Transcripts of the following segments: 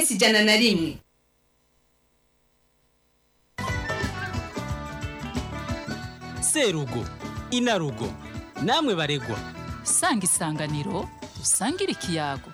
ifise ijana na rimwe serugo inarugo namwe baregwa sanga isanganiro usangire ikiyago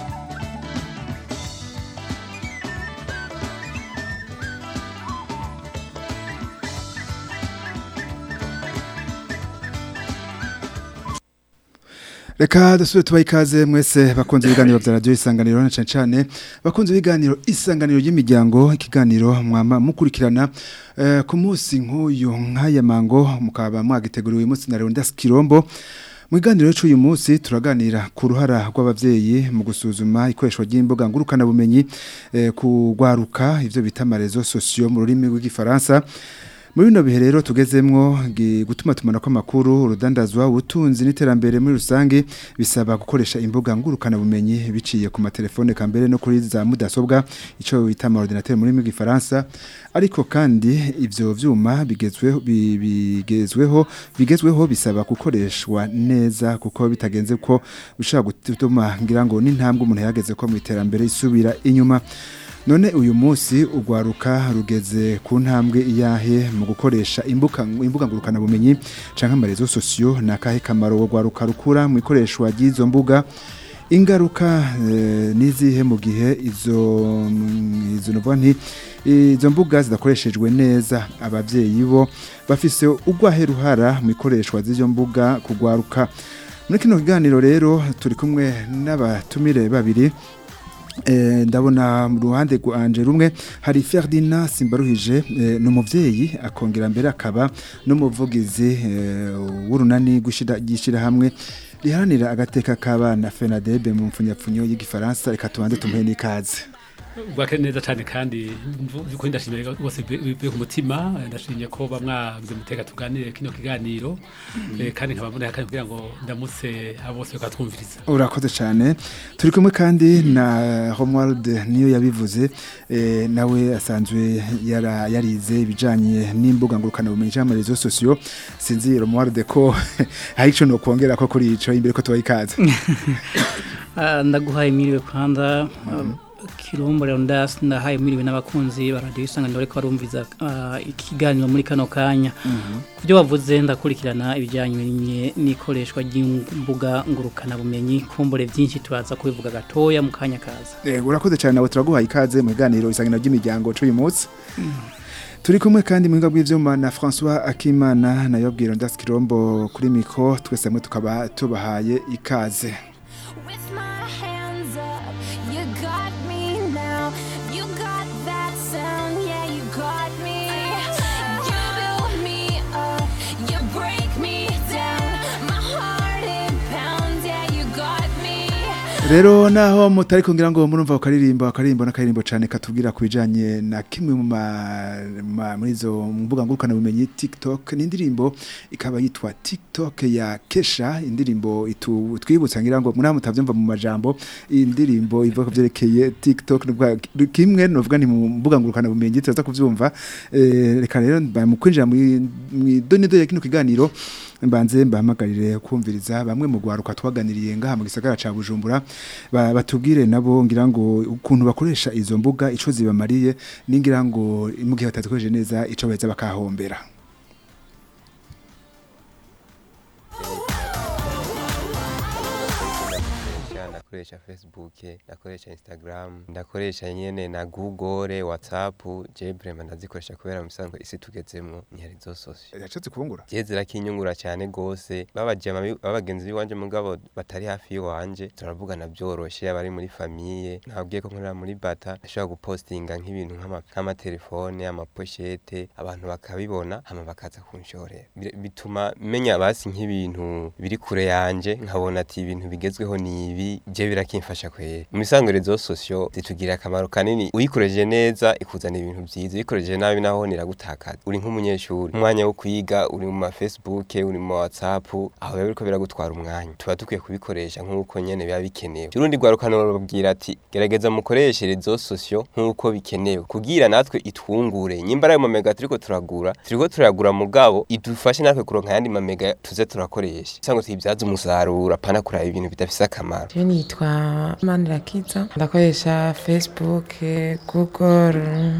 Reka dusubire tubaha ikaze mwese bakunze ibiganiro vya radio isanganiro na cane cane bakunze ibiganiro isanganiro y'imiryango ikiganiro mwama mukurikirana eh, ku munsi nk'uyu nk'aya mango mukaba mwagiteguriwe uyu munsi na Leonidas Kirombo mu biganiro cy'uyu munsi turaganira ku ruhara rw'abavyeyi mu gusuzuma ikoreshwa ry'imboga ngurukana bumenyi eh, kugwaruka ivyo bita amarezo sociaux mu rurimi rw'igifaransa muri bino bihe rero tugezemwo gi- gutuma tumana kw'amakuru urudandazwa ubutunzi n'iterambere muri rusange bisaba gukoresha imbuga ngurukana bumenyi biciye ku matelefone kambere no kuri za mudasobwa ico bita ama ordinateur muri gifaransa ariko kandi ivyo vyuma bigezweho bi- bigezweho bigezweho bisaba gukoreshwa neza kuko bitagenze ko bishobora gutuma ngira ngo n'intambwe umuntu yageze ko mu iterambere isubira inyuma None uyu munsi ugwaruka rugeze ku ntambwe iyahe mu gukoresha imbuga imbuga ngurukana bumenyi canke amarezo sociaux nakahe kamaro ugwaruka rukura mu ikoreshwa ry'izo mbuga ingaruka eh, nizihe mu gihe izo mm, izo novuga nti izo mbuga zidakoreshejwe neza abavyeyi bo bafise ugwahe ruhara mu ikoreshwa z'izo mbuga kugwaruka muri kino kiganiro rero turi kumwe n'abatumire babiri Eh, ndabona mu ruhande rwanje rumwe hari Ferdinand Simbaruhije eh, ni umuvyeyi akongera mbere akaba n'umuvugizi eh, w'urunani gushira gishira hamwe riharanira agateka k'abana FENADEB mu mfunyapfunyo y'igifaransa reka tubanze tumuhe n'ikaze bwake neza cyane kandi ko ndashimye rwose bivuye ku mutima ndashimye ko bamwagize muteka tuganire kino kiganiro eh, kandi nkaba mbona kandi kugira ngo ndamutse abo bose bakatwumviriza urakoze cyane turi kumwe kandi na Romuald niyo yabivuze eh, nawe asanzwe yara, yarize ibijanye n'imbuga ngurukana bumenyi cyangwa amarezo sociaux sinzi Romuald ko hari ico no kongera ko kuri ico imbere ko tubaha ikaze Ah, ndaguhaye miriwe kwanza um, kirombo Leonidas ndahaye miriwe n'abakunzi ba radio isanganiro ariko barumviza ah, ikiganiro muri kano kanya kubyo bavuze ndakurikirana ibijyanye n'ikoreshwa ry'imbuga ngurukana bumenyi kumbure byinshi turaza kubivuga gatoya mu kanya kaza Eh, urakoze cyane nawe turaguhaye ikaze mu biganiro isangano ry'imiryango c'uyu munsi turi kumwe kandi mu biga bw'ivyuma na François Akimana na Yobwiro Ndas Kirombo kuri mikro twese hamwe tukaba tubahaye ikaze With my hands up, you got me now. You got that sound, yeah, you got me. You build me up, you break me down. My heart it pounds, yeah, you got me. rero naho mutari kugira ngo murumva ukaririmba akaririmbo n'akaririmbo cyane katubwira ku bijanye na kimwe mu ma- ma- muri izo mbuga ngurukana bumenyi TikTok ni indirimbo ikaba yitwa TikTok ya Kesha indirimbo itu twibutsa ngira ngo muri mutavyumva mu majambo indirimbo ivuga ku vyerekeye TikTok nubwo kimwe novuga ni mu mbuga ngurukana bumenyi turaza kuvyumva eh, reka rero mba- mu kwinjira mu idonido ya kino kiganiro mbanze mbahamagarire kumviriza bamwe mu gwaruka twaganiriye ngaha mu gisagara ca Bujumbura ba- batubwire nabo ngira ngo ukuntu bakoresha izo mbuga ico zibamariye ningira ngo mu gihe batazikoresheje neza ico baheza bakahombera ndakoresha ndakoresha facebook ndakoresha instagram ndakoresha nyene na google whatsapp je vraiment ndazikoresha kubera mu bisanzwe isi tugezemwo ntihari zo sosio yaco zikubungura je zirakinyungura cyane gose babajama babagenzi biwanje mugabo batari hafi yiwanje turavugana byoroshe abari muri famiye nabwiye ko nkorera muri bata ashobora gupostinga nk'ibintu nk'ama- nk'amatelefone amaposhete abantu bakabibona hama bakaza kunshorera Bir- bituma menya basi nk'ibintu biri kure yanje nkabona ati ibintu bigezweho ni ibi je birakimfasha kwere mu bisanzwe rezo sosio zitugira akamaro kanini uyikoreje neza ikuzana ibintu byiza uyikoreje nabi naho niragutakaza uri nk'umunyeshuri umwanya wo kwiga uri mu ma facebook uri mu whatsapp aho biba biriko biragutwara umwanya tuba dukwiye kubikoresha nk'uko nyene biba bikenewe urundi rwarukano rubabwira ati gerageza mukoreshe rezo sosio nk'uko bikenewe kugira natwe itwungure nyimba ayo mamega turiko turagura turiko turagura mugabo idufashe natwe kuronka ayandi mamega tuze turakoresha cyangwa tuyibyaze umusaruro apana kuraba ibintu bidafise akamaro Je nitwa nitwa manirakiza ndakoresha facebook google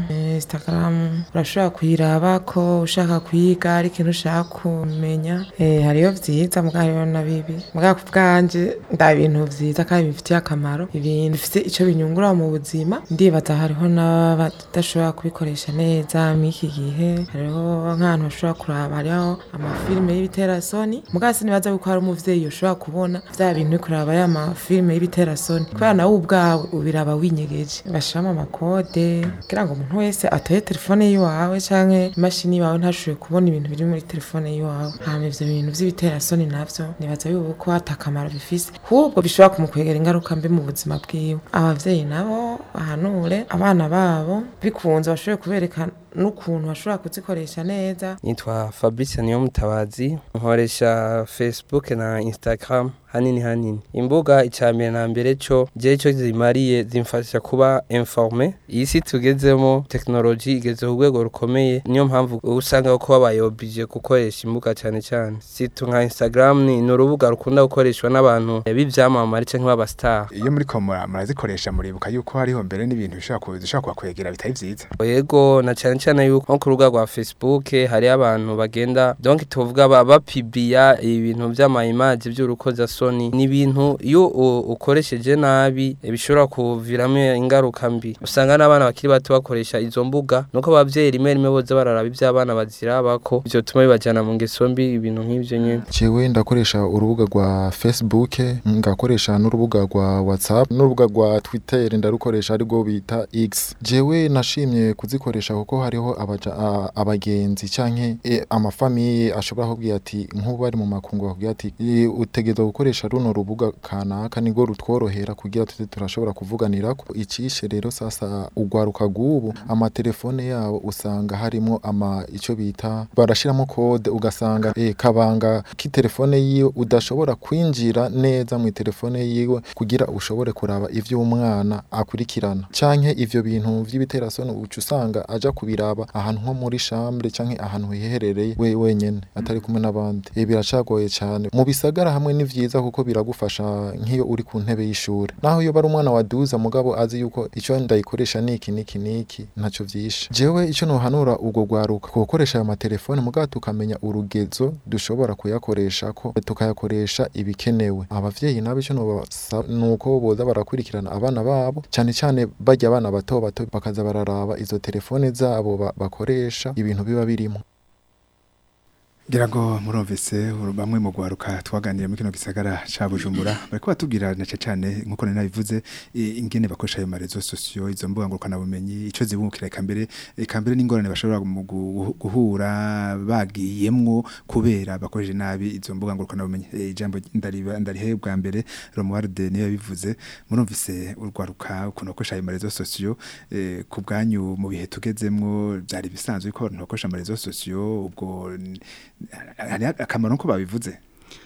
instagram urashobora kuyirabako ushaka kwiga ari ikintu ushaka kumenya Eh, hariyo vyiza mugabo hariho na bibi mugabo ku bwanje nda ibintu vyiza kandi bifitiye akamaro ibintu bifite ico binyungura mu buzima ndibaza hariho n'abadashobora kubikoresha neza mw'iki gihe hariho nk'ahantu bashobora kuraba hariho amafilime y'ibiterasoni mugabo sinibaza yuko hari umuvyeyi ushobora kubona vya bintu uri kuraba ya mafilime y'ibiterasoni kubera nawe ubwawe ubiraba winyegeje bashiramo amakode kugira ngo umuntu wese atoye telefone yiwawe canke imashini yiwawe ntashobore kubona ibintu biri muri telefone yiwawe hama ivyo bintu vy'ibiterasoni navyo nibaza yuko ata akamaro bifise ahubwo bishobora kumukwegera ingaruka mbi mu buzima bwiwe abavyeyi nabo bahanure abana babo bikunze bashobore kubereka n'ukuntu bashobora kuzikoresha neza nitwa fabrice niyo mutabazi nkoresha facebook na instagram hanini hanini imbuga icambere na mbere co je co zimariye zimfasha kuba informe iyi si tugezemo tekinoloji igeze ku rwego rukomeye niyo mpamvu usanga ko babayobije gukoresha imbuga cyane cyane situ nka instagram ni ni urubuga rukunda gukoreshwa n'abantu b'ivyamamare canke b'abastar iyo muri ko mura- murazikoresha muribuka yuko hariho mbere n'ibintu bishobora ku- bishobora kubakwegera bitari vyiza yego na cyane cyane yuko nko ku rubuga rwa facebook hari abantu bagenda donc tuvuga ba- bapibiya ibintu vy'amayimaji vy'urukozasoni ni ibintu iyo u- ukoresheje nabi eh, bishobora kuviramo ingaruka mbi usanga n'abana bakiri bato bakoresha izo mbuga nuko abavyeyi rimwe rimwe boza bararaba ivy'abana bazirabako ivyo tuma bibajana mu ngeso mbi ibintu nk'ivyo nyene jewe ndakoresha urubuga rwa facebook ngakoresha n'urubuga rwa whatsapp n'urubuga rwa twitter ndarukoresha arirwo bita x jewe nashimye kuzikoresha kuko hariho abaja, a, abagenzi canke e, amafamiye ashobora kubwira ati nk'ubu bari mu makungu bakubwira ati "E, utegerezwa gukoresha runo rubuga kanaka nirwo rutworohera kugira tute turashobora kuvuganirako icishe rero sasa ugwaruka rw'ubu amatelefone yabo usanga harimo ama ico bita barashiramo kode ugasanga eh, kabanga k'itelefone yiwe udashobora kwinjira neza mu telefone yiwe kugira ushobore kuraba ivyo umwana akurikirana canke ivyo bintu vy'ibiterasoni uca usanga aja kubiraba ahantu nko muri chambre canke ahantu hiherereye we wenyene atari kumwe n'abandi eh, biracagoye cane mu bisagara hamwe ni vyiza kuko biragufasha nk'iyo uri ku ntebe y'ishure naho iyo bari umwana waduza mugabo azi yuko ico ndayikoresha niki niki niki ntaco vyishe jewe ico nohanura ubwo gwaruka gukoresha ayo matelefone mugabo tukamenya urugezo dushobora kuyakoreshako tukayakoresha ibikenewe abavyeyi nabo ico nobasa nuko boza barakurikirana abana babo cane cane barya abana bato bato bakaza bararaba izo telefone zabo ba- bakoresha ibintu biba birimo ngira ngo murumvise uru- bamwe mu gwaruka twaganiriye muri kino gisagara ca Bujumbura bariko batubwira na cane nkuko nari nabivuze i- ingene bakoresha ayo marezo sosiyo izo mbuga ngurukana bumenyi ico zibukira eka mbere eka mbere n'ingorane bashobora mu gu- guhura bagiyemwo kubera bakoresheje nabi izo mbuga ngurukana bumenyi Eh, ijambo ndariba ndarihe bwa mbere Romuald niyo yabivuze murumvise urwaruka ukuntu bakoresha ayo marezo sosiyo eh, ku bwanyu mu bihe tugezemwo byari bisanzwe ko abantu bakoresha amarezo sosiyo ubwo n- hari akamaro ko babivuze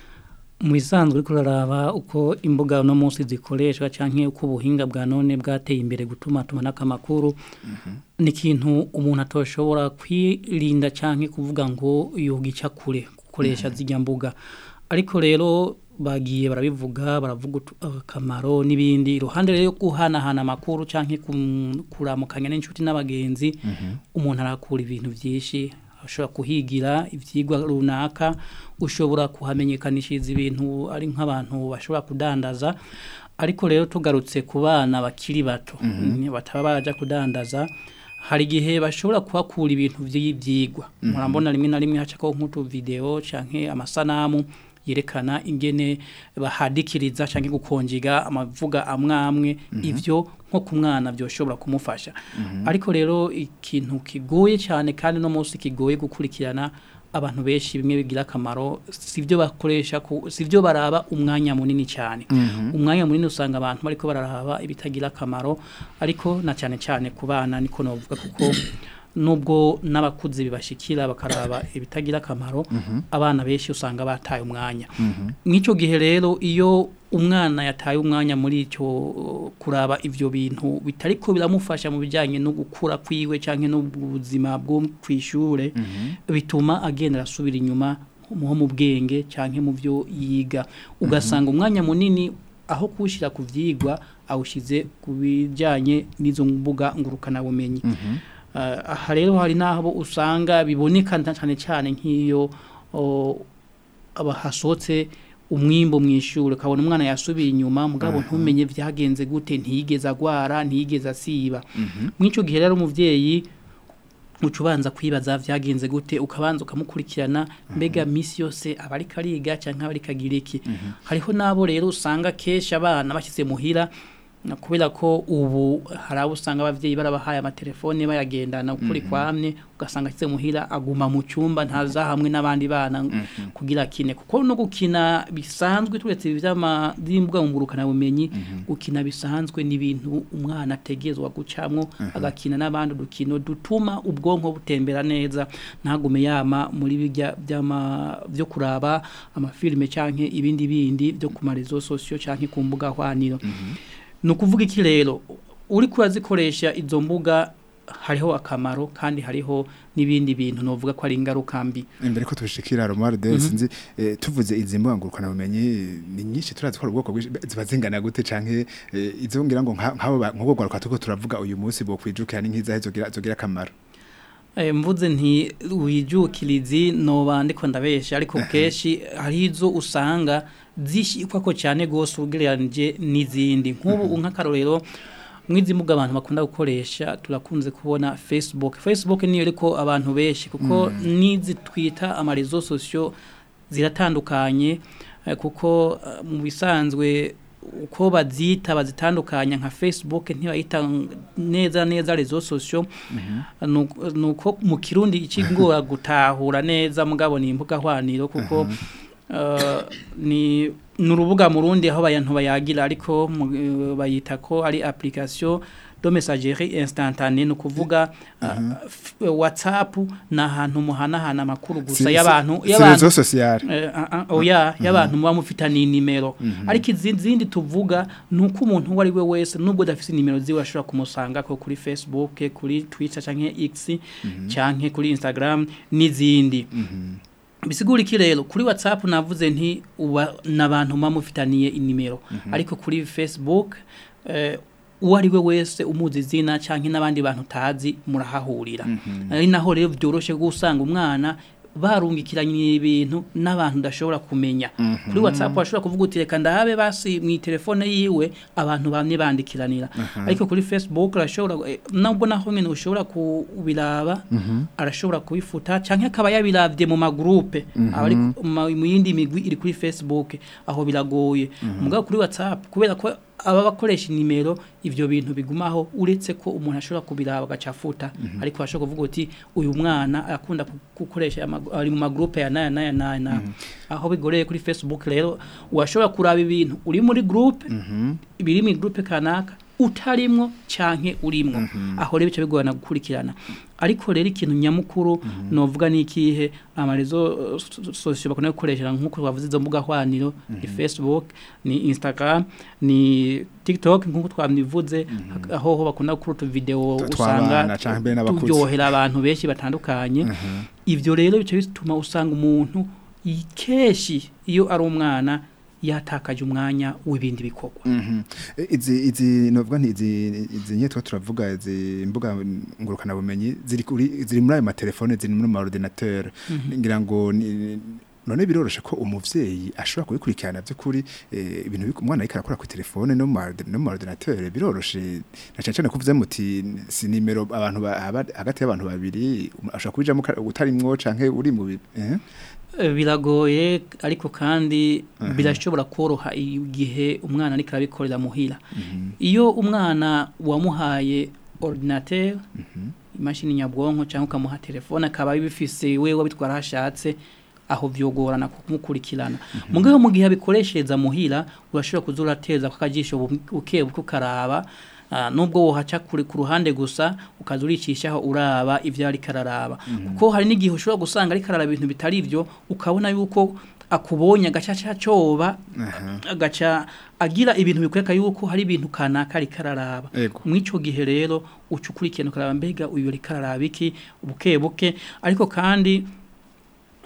mu bisanzwe uriko uraraba uko imbuga uno munsi zikoreshwa canke uko ubuhinga bwa none bwateye imbere gutuma tumanako amakuru ni ikintu umuntu atoshobora kwirinda canke kuvuga ngo yogica kure gukoresha zirya mbuga ariko rero bagiye barabivuga baravuga utu- akamaro n'ibindi iruhande rero yo guhanahana amakuru canke kum- kuramukanya n'inshuti n'abagenzi umuntu arakura ibintu vyinshi ashobora kuhigira ivyigwa runaka ushobora kuhamenyekanishiriza ibintu ari nk'abantu bashobora kudandaza ariko rero tugarutse ku bana bakiri bato mm, bataba baja kudandaza hari igihe bashobora kuhakura ibintu vy'ivyigwa murambona rimwe na rimwe hacako nk'utu video canke amasanamu yerekana ingene bahadikiriza canke gukonjiga amavuga amwe amwe ivyo nko ku mwana byoshobora kumufasha ariko rero ikintu kigoye cyane kandi no munsi kigoye gukurikirana abantu benshi bimwe bigira akamaro sivyo bakoresha ku sivyo baraba umwanya munini cyane umwanya munini usanga abantu bariko bararaba ibitagira akamaro ariko na cyane cyane ku bana niko novuga kuko nubwo n'abakuze bibashikira bakaraba ibitagira akamaro abana benshi usanga bataye umwanya mw'ico gihe rero iyo umwana yataye umwanya muri icyo kuraba ivyo bintu bitariko biramufasha mu bijyanye no gukura kwiwe canke n'ubuzima bwo kwishure bituma agenda arasubira inyuma nko mu bwenge canke mu byo yiga ugasanga umwanya munini aho kuwushyira ku byigwa awushyize ku bijyanye n'izo mbuga ngurukanabumenyi Ah, aha rero hari n'aho usanga biboneka cyane cyane nk'iyo o, aba hasohotse umwimbo mu ishuri ukabona umwana yasubiye inyuma mugabo ntumenye byagenze gute ntiyigeze agwara ntiyigeze asiba muri icyo gihe rero umubyeyi uca ubanza kwibaza byagenze gute ukabanza ukamukurikirana mbega minsi yose aba ariko ariga cyangwa aba ariko agira iki hariho n'abo rero usanga kenshi abana bashyize muhira na kubera ko ubu hari abo usanga ababyeyi barabahaye amatelefone bayagendana ukuri kwamye ugasanga ashyize muhira aguma mu cyumba ntaza hamwe n'abandi bana kugira akine kuko no gukina bisanzwe turetse iby'ama- by'imbuga ngurukanabumenyi gukina bisanzwe ni ibintu umwana ategerezwa gucamwo agakina n'abandi udukino dutuma ubwonko butembera neza ntagume yama muri bijya by'ama byo kuraba amafilime cyangwa ibindi bindi byo ku marezo sosiyo cyangwa ku mbuga hwaniro ni ukuvuga iki rero uri kurazikoresha izo mbuga hariho akamaro kandi hariho n'ibindi bintu novuga ko ari ingaruka mbi imbere ko tubishikira Romar de sinzi eh, tuvuze izi mbuga ngurukana bumenyi ni nyinshi turazi ko ari ubwoko bwinshi ziba zingana gute canke eh, izo ngira ngo nka- nk'abo ba- nk'ubwo gwaruka tuko turavuga uyu munsi bo kwijukira ni nk'iza zogira zogira akamaro Eh, mvuze nti wijukirizi noba ndiko ndabesha ariko kenshi hari izo usanga zishikwa ko cyane gose ugereranije n'izindi nk'ubu nk'akarorero mwizi mbuga abantu bakunda gukoresha turakunze kubona Facebook Facebook niyo ariko abantu benshi kuko nizi twita amarezo sosiyo ziratandukanye eh, kuko eh, mu bisanzwe uko bazita bazitandukanya nka Facebook ntibayita neza neza rezo sosiyo nuko nuko mu kirundi ikigora gutahura neza mugabo ni imbuga hwaniro kuko uh, ni nurubuga mu rundi aho bayantu bayagira ariko mu- eh, bayita ko ari application de messagerie instantanée no kuvuga uh, f- WhatsApp na ahantu muhanahana amakuru gusa Si- y'abantu si- si y'abantu rezo sociale Eh, ah, ah, oya y'abantu muba mufitaniye nimero ariko izindi zindi tuvuga ni uko umuntu uwo ari we wese nubwo adafite nimero ziwe ashobora kumusanga ko kuri facebook kuri twitter cyangwa x cyangwa kuri instagram n'izindi bisigura iki rero kuri whatsapp navuze nti uba n'abantu muba mufitaniye inimero ariko kuri facebook eh, uwo ari we wese umuzi izina cyangwa n'abandi bantu utazi murahahurira ari naho rero byoroshye gusanga umwana barungikiranye ibintu n'abantu udashobora kumenya kuri whatsapp washobora kuvuga uti reka ndahabe basi mu telefone yiwe abantu bamwe bandikiranira ariko kuri facebook arashobora eh, nubwo naho nyine ushobora kubiraba arashobora kubifuta cyangwa akaba yabiravye mu magroupe abari ku- ma- mu yindi migwi iri kuri facebook aho biragoye mugabo kuri whatsapp kubera ko aba bakoresha nimero ivyo bintu bigumaho uretse ko umuntu ashobora kubiraba agacafuta ariko ashobora kuvuga uti uyu mwana akunda ku- gukoresha ama- ari mu magroupe ya naya naya naya naya aho bigoreye kuri facebook rero washobora kuraba ibintu uri muri groupe biri mu groupe kanaka utarimwo canke urimwo aho rero bica bigorana gukurikirana ariko rero ikintu nyamukuru novuga ni ikihe amarezo sosiyo bakunda gukoresha nk'uko twavuze izo mbuga hwaniro ni facebook ni instagram ni tiktok nk'uko twabivuze aho ho bakunda gukora utuvideo Tu- usanga tw'abana canke mbere n'abakuze. turyohera abantu benshi batandukanye ivyo rero bica bituma usanga umuntu i- kenshi iyo ari umwana yatakaje umwanya w'ibindi bikorwa Mhm. E, izi izi novuga nti izi izi nyetwa turavuga izi mbuga ngurukana bumenyi ziri kuri ziri muri ayo matelefone ziri muri ma ordinateur ngira ngo ni- none biroroshe ko umuvyeyi ashobora kubikurikirana by'ukuri eh, ibintu bik- umwana ariko arakora ku telefone no mu ma ordi- no mu ma ordinateur biroroshe na cyane cyane kuvuze muti si nimero abantu ba- haba- hagati y'abantu babiri um- ashobora kubijamo ka- utarimwo canke uri mu bi- eh? Eh, biragoye ariko kandi birashobora koroha igihe umwana ariko arabikorera muhira iyo umwana wamuhaye ordinateur imashini nyabwonko cyangwa ukamuha telefone akaba bifise wewe wabitwara hashatse aho vyogorana kumukurikirana mugabo mu gihe abikoreshereza muhira urashobora kuza urateza kakajisho buke buke ukaraba Ah, nubwo wohaca kuri ku ruhande gusa ukaza uricishaho uraba ivyo ari kararaba kuko hari n'igihe ushobora gusanga ari kararaba ibintu bitari ivyo ukabona yuko akubonye agacaca coba agaca agira ibintu bikwereka yuko hari ibintu kanaka ari kararaba Ego. mw'ico gihe rero uca ukurikirana ukaraba mbega uyu ari kararaba iki buke buke ariko kandi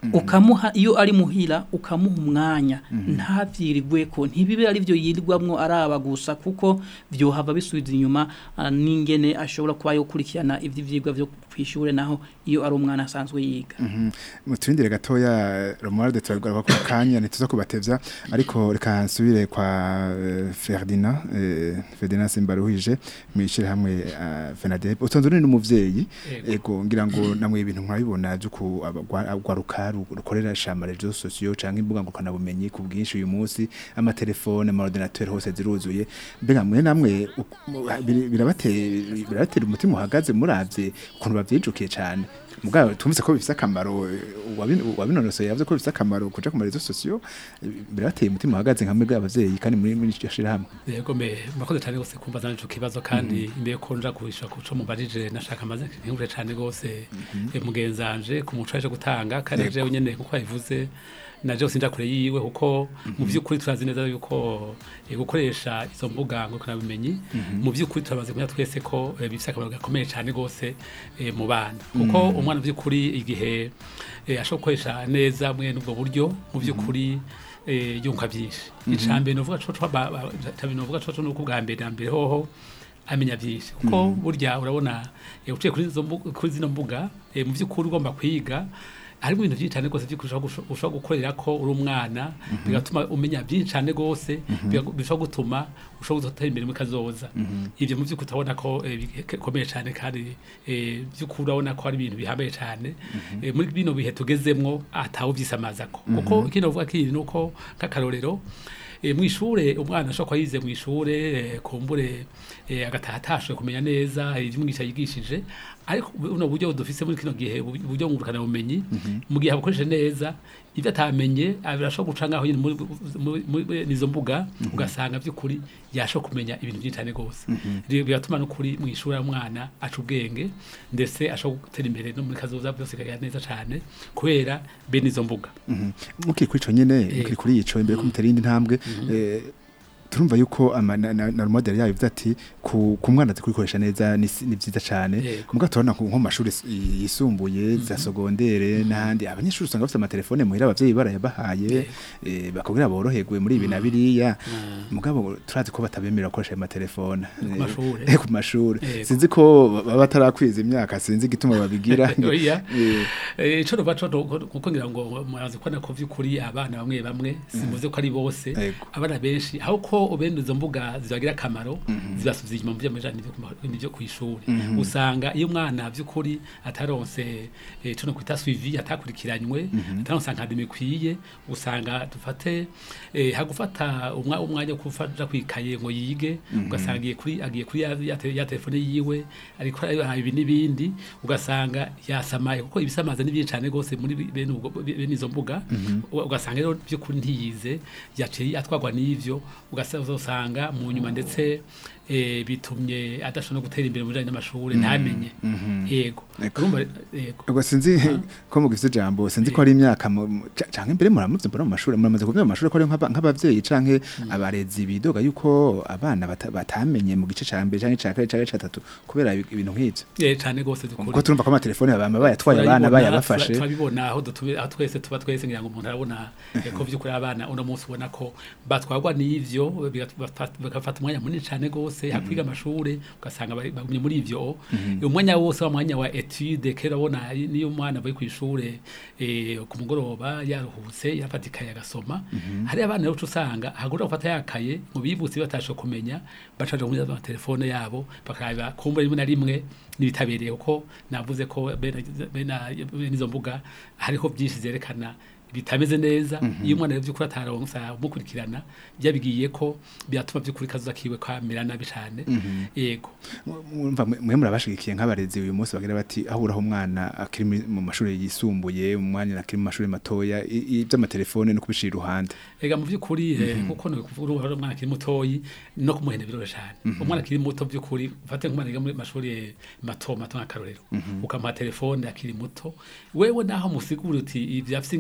ukamuha iyo ari muhira ukamuha umwanya ntabyirirwe ko ntibibe ari byo yirirwamwo araba gusa kuko byohava bisubiza inyuma ah, n'ingene ashobora kuba yokurikirana ivy'ivyigwa vyo kwishure naho iyo ari umwana asanzwe yiga muturindire gatoya Romualde turagaruka ku kanya ntituza kubatevya ariko reka nsubire kwa eh, Ferdinand eh, Ferdinand Simbaruhije mwishire hamwe uh, Fenadeb utonze uri n'umuvyeyi Yego. ego ngira ngo namwe ibintu mwabibona byuko agwaruka rukorera shama rezo socio canke imbuga ngukana bumenyi ku bwinshi uyu munsi amatelefone ama ordinateur hose ziruzuye mbega mwe namwe u- biri- birabatera birabatera umutima uhagaze muravye ukuntu bavyijukiye cane mugabo tumvise ko bifise akamaro eh, uwabi- uwabinonosoye yavuze ko bifise akamaro kuja ku marezo socio eh, birabateye umutima uhagaze nka mwebwe abavyeyi kandi muri muri iryo shirahamwe yego me murakoze cyane rwose kumva zana ico kibazo kandi imbere ko nja kuhisha kuco mubajije nashaka maze nkingure cyane rwose eh, mugenzanje ku muco yaje gutanga kandi Yego. jewe nyene kuko yabivuze naje sinja kure yiwe kuko mu by'ukuri turazi neza yuko eh, gukoresha izo mbuga ngo kana bimenyi mu by'ukuri turabaze kumenya twese ko eh, bifise akamaro gakomeye cyane rwose eh, mu bana kuko umwana mu by'ukuri igihe eh, ashobora gukoresha neza mwe n'ubwo buryo mu by'ukuri eh, yunguka byinshi icambere novuga co co ba- ba- icambere novuga co co nuko bwa mbere na mbere hoho amenya byinshi kuko burya urabona eh, uciye kuri izo mbu- kuri zino mbuga eh, mu by'ukuri ugomba kwiga harimo ibintu byinshi cyane rwose by'ukuri ushobora gusho- ushobora gukorera ko uri umwana bigatuma umenya byinshi cyane rwose biga- bishobora gutuma ushobora gutera imbere muri kazoza ibyo mu by'ukuri utabona ko eh, bikomeye cyane kandi eh, by'ukuri urabona ko ari ibintu bihambaye cyane Eh, muri bino bihe tugezemwo atawe byisamazako kuko ikindi bavuga kindi ni uko nk'akarorero eh, mwishure umwana ashobora kuba yize mwishure eh, kumbure eh, agataha atashoboye kumenya neza ivyo umwigisha yigishije ariko buno buryo dufise muri kino gihe ubu- uburyo ngurukana bumenyi mu gihe abukoresheje neza ivyo atamenye birashobora guca ngaho nyine muri- muri- muri nizo mbuga ugasanga by'ukuri yashobora kumenya ibintu byinshi cyane rwose Rero biratuma n'ukuri mwishura umwana aca ubwenge ndetse ashobora gutera imbere no muri kazoza byose kagenda neza cyane kubera bene izo mbuga mukiri kuri ico nyene Yego. mukiri kuri ico imbere ko mutera indi ntambwe eh, turumva yuko ama- na- na na model yayo ivuze ati ku ku mwana zikurikoresha neza ni si- ni vyiza cane Yego. muga turabona nko mu mashuri s- yisumbuye za sogondere n'ahandi abanyeshuri usanga bafite amatelefone muhira abavyeyi barayabahaye eh, bakubwira boroherwe muri ibi na biriya mugabo turazi ko batabemerera gukoresha ayo matelefone Ku mashure. Eh, ku mashuri Yego. sinzi ko baba batarakwiza imyaka sinzi igituma babigira Oya. Eh, Eh, ico nova co do- kuko ngira ngo murazi ko nako vy'ukuri abana bamwe bamwe simuze ko ari bose Yego. abana benshi aho ko bene izo mbuga zibagira akamaro zibasubiza inyuma mu vy'amajana n'ivyo kw'ishuri usanga iyo umwana vy'ukuri ataronse eh, tuno kwita suivi atakurikiranywe ataronse akademi ikwiye usanga dufate eh, hagufata umwa- umwanya wo kufaja kwikaye ngo yige ugasanga agiye kuri agiye kuri ya, ya, te- ya telefone yiwe ariko araha ibi n'ibindi ugasanga yasamaye kuko ibisamaza ni byinshi cyane rwose muri bi- bene ubwo bene izo mbuga Uga- ugasanga rero by'ukuri ntiyize yaciye atwagwa n'ivyo ugasanga mu nyuma ndetse eh, bitumye adashobora no gutera imbere mu bijanye n'amashuri ntamenye yego Eko. urumva yego ubwo sinzi ko mugifite ijambo sinzi ko ari imyaka mu- mu- ca- canke mbere muramuvye mbona mu mashuri muramaze kuvuga mu mashuri ko ari nk'aba- nk'abavyeyi canke abarezi bidoga yuko abana bata- batamenye mu gice ca mbere canke ca kabiri canke ca gatatu kubera ibi- ibintu nk'ivyo eh cyane rwose dukuri kuko turumva ko amatelefone bama bayatwaye abana Turabibona, bayabafashe tura- turabibona aho dutuye aho twese tuba twese ngira ngo umuntu arabona eh, ko vy'ukuri abana uno munsi ubona ko batwarwa n'ivyo bigat- bafat- bagafata umwanya munini cane gose hakwiga amashure ugasanga bari- bagumye muri ivyo umwanya wose wa mwanya wa etude kera ubona niyo umwana avuye kw'ishure eh, ku mugoroba yaruhutse yafatikaye agasoma hari abana rero uca usanga hagura gufata yakaye mu bibutse batashe kumenya bacaje muri amatelefone yabo bakaraba kumva rimwe na rimwe n'ibitabereye kuko navuze ko bene bene bene izo mbuga hariho byinshi zerekana bitameze neza iyo umwana rero by'ukuri ataronsa umukurikirana byabigiye ko byatuma by'ukuri kazoza kiwe kamera nabi cane yego mwumva mwe mwe murabashigikiye nk'abarezi uyu munsi bagira bati aho uraho umwana akiri muri- mu mashuri yisumbuye umwana akiri mu mashuri matoya i- i- ivy'amatelefone no kubishira iruhande ega mu by'ukuri eh, kuko ni ukuvuga uruhare umwana akiri mutoyi no kumuhenda biroroshye cyane umwana akiri muto by'ukuri ufate nk'umwana yiga muri mashuri eh, mato mato nk'akarorero ukamuha telefone akiri muto wewe naho musigura uti ibyo afite ingaruka mbi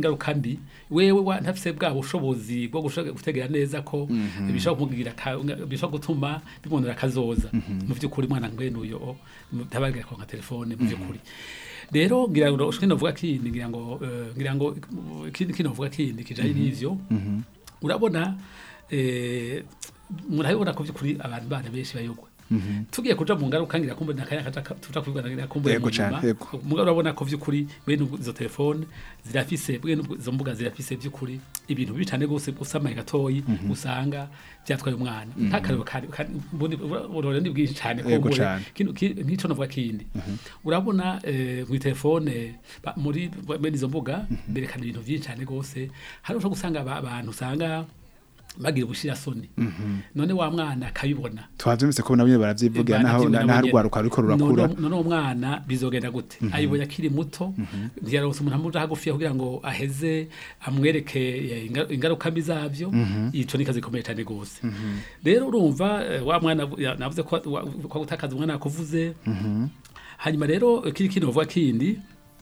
kandi wewe wa- ntafise bwa bushobozi bwo gushaka gutegera neza ko Mhm. bishobora kumugira aka- bishobora gutuma bimwonera akazoza Mhm. mu by'ukuri mwana ngwene uyo tabagira kwa telefone mu by'ukuri rero ngira ngo kino vuga kindi ngira ngo eh, ngira ngo uh, kindi kino vuga kindi kijanye Mhm. n'ivyo Mhm. urabona eh murabibona ko by'ukuri abantu bana benshi bayogwa Mhm. tugiye kuja mu ngaruka ngira kumbe nakaya kaja tuja kubibona ngira kumbe Yego mu cane, nyuma. yego. mugabo urabona ko by'ukuri bene izo telefone zirafise bene izo mbuga zirafise by'ukuri ibintu bibi cane gose usamaye gatoyi Mhm. usanga byatwaye umwana Mhm. ntakarero kandi mbundi urore ni bwinshi cane ko Yego mbure. cane. Kino- ki- nk'ico navuga kindi Mhm. urabona eh, mu telefone ba- muri bene izo mbuga berekana ibintu byinshi cane gose hari ushobora gusanga aba- abantu usanga bagira ubushira soni Mhm. none wa mwana akabibona twavyumvise ko nabyo baravyivugira naho naho rwaruka ruriko rurakura none none uwo mwana bizogenda gute Mhm. ayibonye akiri muto ntiyaronse umuntu amuja hagufi kugira ngo aheze amwereke eh, inga- ingaruka mbi zavyo Mhm. ico ni kazi ikomeye cyane gose Mhm. rero urumva eh, wa mwana ya- navuze ko wa- ko gutakaza umwana yakuvuze Mhm. hanyuma rero kiri kino vuga kindi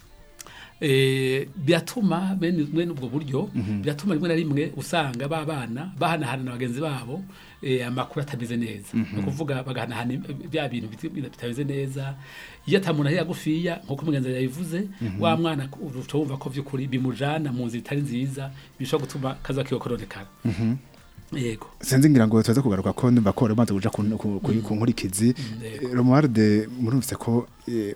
eh biratuma bene bene ubwo buryo Mhm. biratuma rimwe na rimwe usanga ba bana bahanahana na bagenzi babo eh, amakuru atameze neza Mhm. ni ukuvuga bagahanahana im- bya bintu biti- bitameze neza iyo atamuntu ari yagufiya nk'uko umugenzi yabivuze Mhm. wa mwana uca wumva ko by'ukuri bimujana mu nzira itari nziza bishobora gutuma kaza kiwe koronekara Mhm. yego sinzi ngira ngo tuza kugaruka ko ndumva ko rubanza kuja ku ku- ku- ku nkurikizi yego. Romualde murumvise ko eh,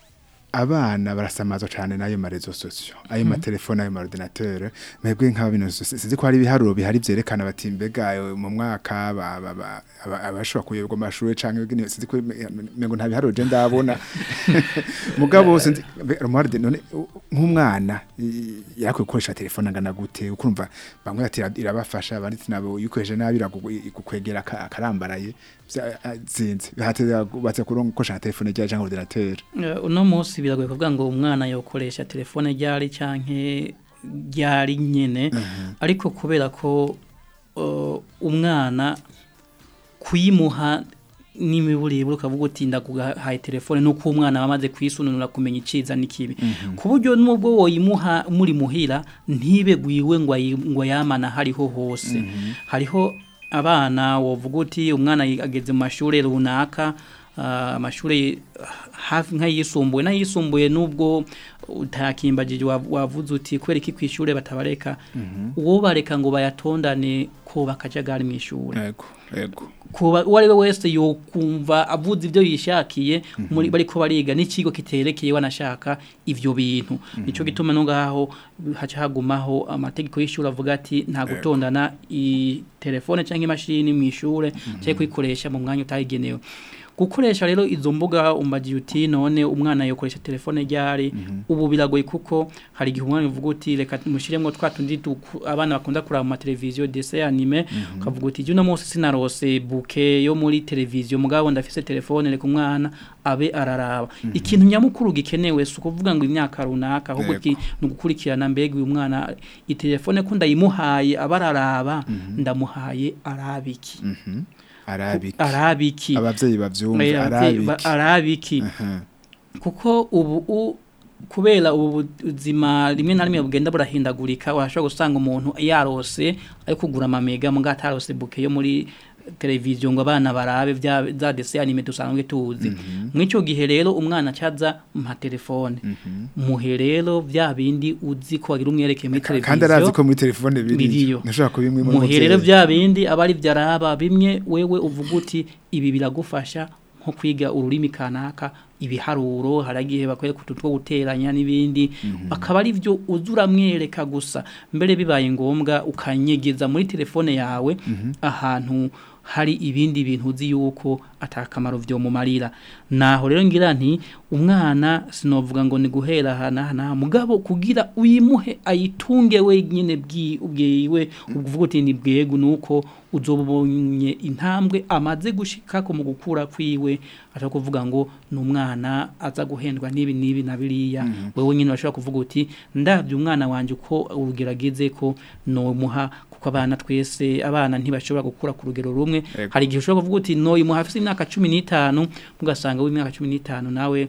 abana barasamazwa cyane n'ayo marezo sosio ayo Mhm. matelefone ayo maordinateur mwebwe nk'aba bintu si- sinzi ko hari ibiharuro bihari vyerekana bati mbega eh, mu mwaka ba- ba- ba- aba- abashobora kuyoberwa amashuri canke bwene sinzi ko mengo nta biharuro je ndabona mugabo sinzi mbe- Romualde none u- nk'umwana i- yakwiye gukoresha telefone angana gute ukumva bamwe bati ira- irabafasha abandi ati nabo yikoresheje nabi iragukwegera akarambaraye vya- a- zinzi hateza batse kuronka gukoresha telefone rya canke ordinateur Eh, uno munsi biragoye kuvuga ngo umwana yokoresha telefone ryari canke ryari nyene ariko kubera ko uh, umwana kuyimuha n'imiburiburi ukavuga uti ndaguhaye telefone nuko umwana bamaze kwisununura kumenya iciza n'ikibi ku buryo nubwo woyimuha muri muhira ntibe gwiwe ngo ayi- ngo yamana hariho hose hariho abana wovuga uti umwana yi- ageze mu mashuri runaka ah, amashuri hafi nk'ayisumbuye n'ayisumbuye nubwo utakimbagije wav- wavuze uti kubera iki ku ishuri batabareka uwo bareka ngo bayatondane ko bakajagari mu ishuri yego yego kuba uwo ari we wese yokumva avuze ibyo yishakiye muri bariko bariga n'ikigo kiterekeye wanashaka ivyo bintu nico gituma no ngaho haca hagumaho amategeko y'ishuri avuga ati nta gutondana i telefone cyangwa imashini mu ishure cyangwa kuyikoresha mu mwanya utayigenewe gukoresha rero izo mbuga umbagiye uti none umwana yokoresha telefone ryari ubu biragoye kuko hari igihe umwana uvuga uti reka mushiremo twa tundi tuku- abana bakunda kuraba mu mateleviziyo dese anime ukavuga uti uno munsi sinarose buke yo muri televiziyo mugabo ndafise telefone reka umwana abe araraba ikintu nyamukuru gikenewe si ukuvuga ngo imyaka runaka ahubwo Yego. ki- ni ugukurikirana mbega uyu mwana itelefone ko ndayimuhaye aba araraba ndamuhaye arabiki Mhm. arabiki arabiki abavyeyi bavyumva Eh, abavyeyi ba- arabiki arabiki Aha. kuko ubu u- kubera ubu buzima rimwe na rimwe bugenda burahindagurika urashobora gusanga umuntu yarose ari kugura amamega muga atarose buke yo muri televiziyo ngo abana barabe bya za dese anime dusanzwe tuzi mw'ico gihe rero umwana acaza mpa telefone muhe rero bya bindi uzi ko wagira umwereke muri televiziyo kandi arazi ko muri telefone biriyo biriyo ntashobora kubimwe muhe rero bya bindi aba ari byo araba bimwe wewe uvuga uti ibi biragufasha nko kwiga ururimi kanaka ibiharuro haragihe bakwereka utu two guteranya n'ibindi akaba ari byo uza uramwereka gusa mbere bibaye ngombwa ukanyegeza muri telefone yawe ahantu hari ibindi bintu uzi yuko atakamaro byo mumarira naho rero ngira nti umwana sinovuga ngo ni guhera hana hana mugabo kugira uyimuhe ayitunge wenyine bwi ubwiwe uvuga uti ni bwego nuko uzobonye intambwe amaze gushika ko mu gukura kwiwe ashaka kuvuga ngo ni umwana aza guhendwa n'ibi n'ibi na biriya wewe nyine urashobora kuvuga uti ndabye umwana wanje uko urugerageze ko nomuha kuko abana twese abana ntibashobora gukura ku rugero rumwe Ego. hari igihe ushobora kuvuga uti noyimuha afite imyaka cumi n'itanu mugasanga w'imyaka cumi n'itanu nawe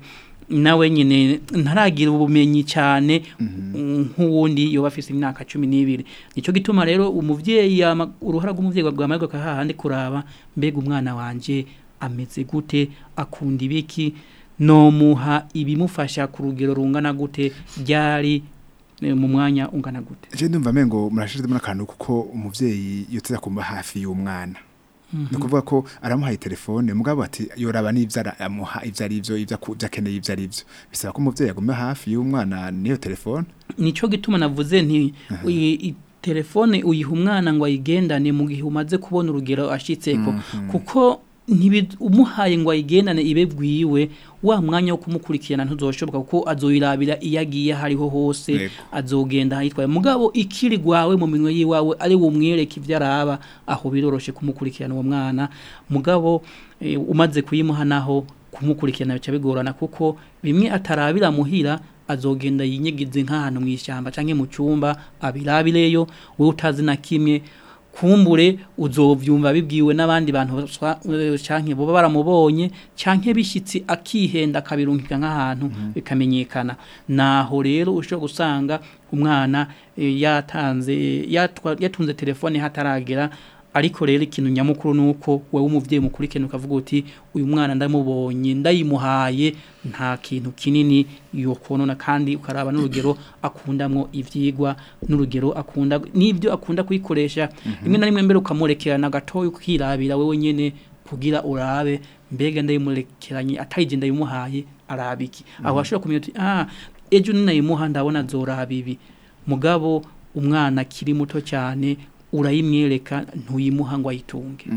nawe nyine ntaragira ubumenyi cyane nk'uwundi yoba afite imyaka cumi n'ibiri nicyo gituma rero umubyeyi yama- uruhara rw'umubyeyi rwamarirwa hahandi kuraba mbega umwana wanjye ameze gute akunda ibiki nomuha ibimufasha ku rugero rungana gute ryari eh, mu mwanya ungana gute Je ndumva mengo murashizemo akantu kuko umuvyeyi yoteza kumba hafi y'umwana. No kuvuga ko aramuhaye telefone mugabo ati yoraba n'ivyo ara- amuha ivyo ari ivyo ivyo aku- ivyo akeneye ivyo ari vyo. Bisaba ko umuvyeyi aguma hafi y'umwana niyo telefone. nicyo gituma navuze nti uyi- i- telefone uyiha umwana ngo ayigendane mu gihe umaze kubona urugero ashitseko kuko ntibi- umuhaye ngo ayigendane ibe bwiwe wa mwanya wo kumukurikirana ntuzoshoboka kuko azoyirabira iyo agiye aho ariho hose Yego. azogenda ahitwaye mugabo ikiri gwawe mu minwe yiwawe ari bumwereke ivyo araba aho biroroshe kumukurikirana uwo mwana mugabo eh, umaze kuyimuha naho kumukurikirana bica bigorana kuko bimwe atarabira muhira azogenda yinyegize nk'ahantu mu ishyamba canke mu cyumba abirabireyo wowe utazi na kimwe kumbure uzovyumva bibwiwe n'abandi bantu baswa- eh, canke boba baramubonye canke bishitsi akihenda akabirungika nk'ahantu bikamenyekana naho rero ushobora gusanga umwana eh, yatanze yatwa- yatunze telefone hataragera ariko rero ikintu nyamukuru nuko wewe umuvyeyi mukurikirana ukavuga uti uyu mwana ndamubonye ndayimuhaye nta kintu kinini yokonona kandi ukaraba n'urugero akundamwo ivyigwa n'urugero akunda n'ibyo akunda kuyikoresha rimwe na rimwe mbere ukamurekerana gatoya ukirabira wewe nyene kugira urabe mbega ndayimurekeranye atayije ndayimuhaye arabiki aho ashobora kumenya uti ah ejo ninayimuha ndabona azoraba ibi mugabo umwana akiri muto cyane urayimwereka ntuyimuha ngo ayitunge